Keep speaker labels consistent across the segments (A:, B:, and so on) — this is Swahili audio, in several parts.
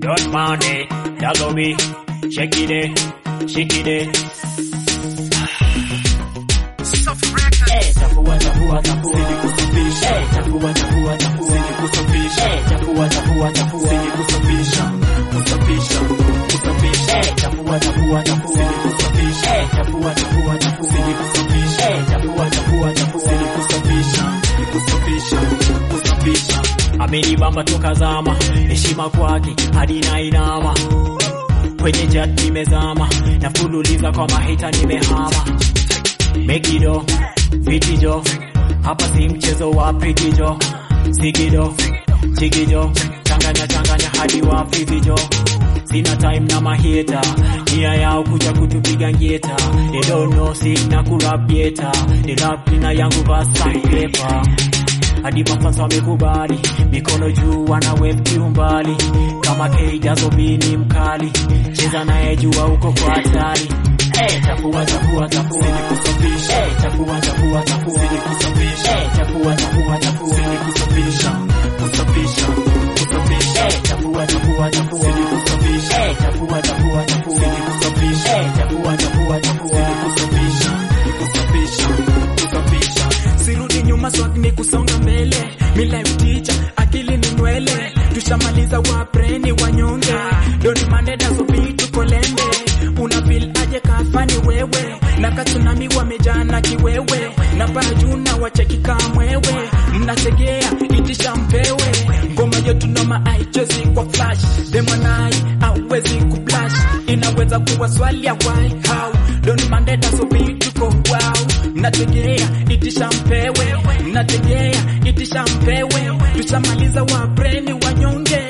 A: Don't mind it, dago me, shake it, shake it. Eh, chafua chafua chafua kusafisha eh, chafua chafua chafua kusafisha eh, chafua chafua chafua kusafisha kusafisha kusafisha eh, chafua chafua chafua kusafisha eh, chafua chafua chafua kusafisha eh, chafua chafua chafua kusafisha kusafisha kusafisha amenibamba toka zama heshima kwake hadi nainama kwenye jet nimezama nafululiza kwa mahita nimehama Mekido, Vitijo, hapa si mchezo wa pigijo, sigido, chigijo, changanya changanya hadi wa fizijo. Sina time na maheta, nia yao kuja kutupiga ngeta. They don't know sina kurabieta, ni rap na yangu vasa paper hadi mafans wamekubali, mikono juu wana wave kiumbali, kama K-Jazobini mkali, cheza naye jua uko kwa hatari. Eh, chafua chafua chafua kusafisha, eh, chafua chafua chafua kusafisha, eh, chafua chafua chafua kusafisha, kusafisha, kusafisha, eh, chafua chafua chafua kusafisha, eh, chafua chafua chafua kusafisha, eh, chafua chafua chafua kusafisha, kusafisha, kusafisha.
B: sirudi nyuma swag ni kusonga mbele mi life teacher akili ni nywele tushamaliza wapreni wanyonge doni mandeda sobi tuko lembe una feel aje kafani wewe na katsunami wamejana kiwewe na bajuna wacheki kamwewe mnategea itisha mpewe ngoma yetu noma aichezi kwa flash demonai awezi kuplash inaweza kuwa swali ya why how doni mandeda sobi tuko wow mnategea itisha mpewe mnategea itisha mpewe tushamaliza wabreni wanyonge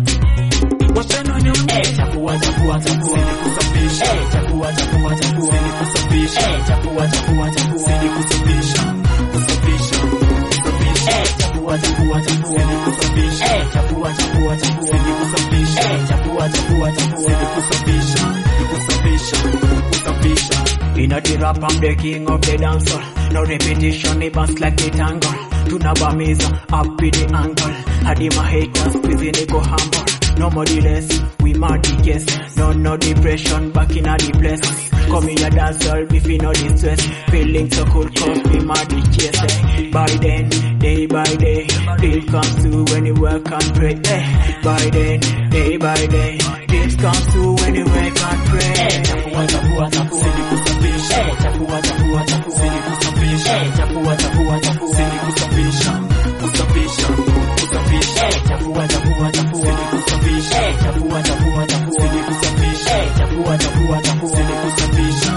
B: wapeno wanyonge
A: Eh, chafua chafua chafua kusafisha, eh, chafua chafua chafua kusafisha, eh, chafua chafua chafua kusafisha, kusafisha, kusafisha, eh, chafua chafua chafua kusafisha, eh, chafua chafua chafua kusafisha, eh, chafua chafua chafua kusafisha, kusafisha, kusafisha. In a the rap, I'm the king of the dancehall. No repetition, it bounce like the tango. Tunabamiza up with the angle. Hadi my haters, squeezing they go humble. No more delays, we mad the case. No, no depression, back in a the place. Come here, dancehall, if you know the stress. Feeling so cool, cause we mad the case. Eh. By then, day by day, feel comes through when you work and pray. Eh. By then, day by day, dreams comes through when you work and pray. Eh. Chafua, chafua, chafua, kusafisha. Eh. Chafua, chafua, chafua, kusafisha. Eh. Chafua, chafua, chafua, kusafisha. Kusafisha, kusafisha. Eh. Chafua, chafua, chafua, kusafisha. Eh. Chafua, chafua, chafua, kusafisha. Eh. Chafua, chafua, chafua, kusafisha.